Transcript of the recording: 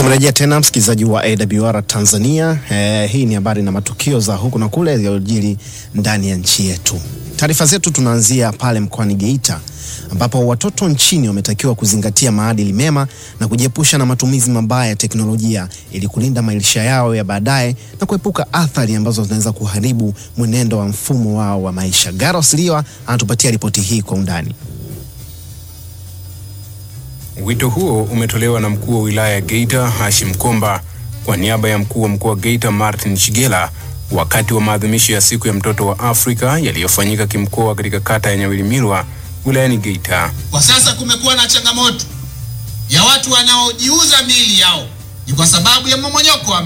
Tumerejea tena msikilizaji wa AWR Tanzania. Eh, hii ni habari na matukio za huku na kule yaliyojiri ndani ya nchi yetu. Taarifa zetu tunaanzia pale mkoani Geita ambapo watoto nchini wametakiwa kuzingatia maadili mema na kujiepusha na matumizi mabaya ya teknolojia ili kulinda maisha yao ya baadaye na kuepuka athari ambazo zinaweza kuharibu mwenendo wa mfumo wao wa maisha. Garos Liwa anatupatia ripoti hii kwa undani. Wito huo umetolewa na mkuu wa wilaya ya Geita Hashim Komba kwa niaba ya mkuu wa mkoa wa Geita Martin Shigela wakati wa maadhimisho ya siku ya mtoto wa Afrika yaliyofanyika kimkoa katika kata ya Nyawilimirwa wilayani Geita. Kwa sasa kumekuwa na changamoto ya watu wanaojiuza miili yao ni kwa sababu ya mmomonyoko wa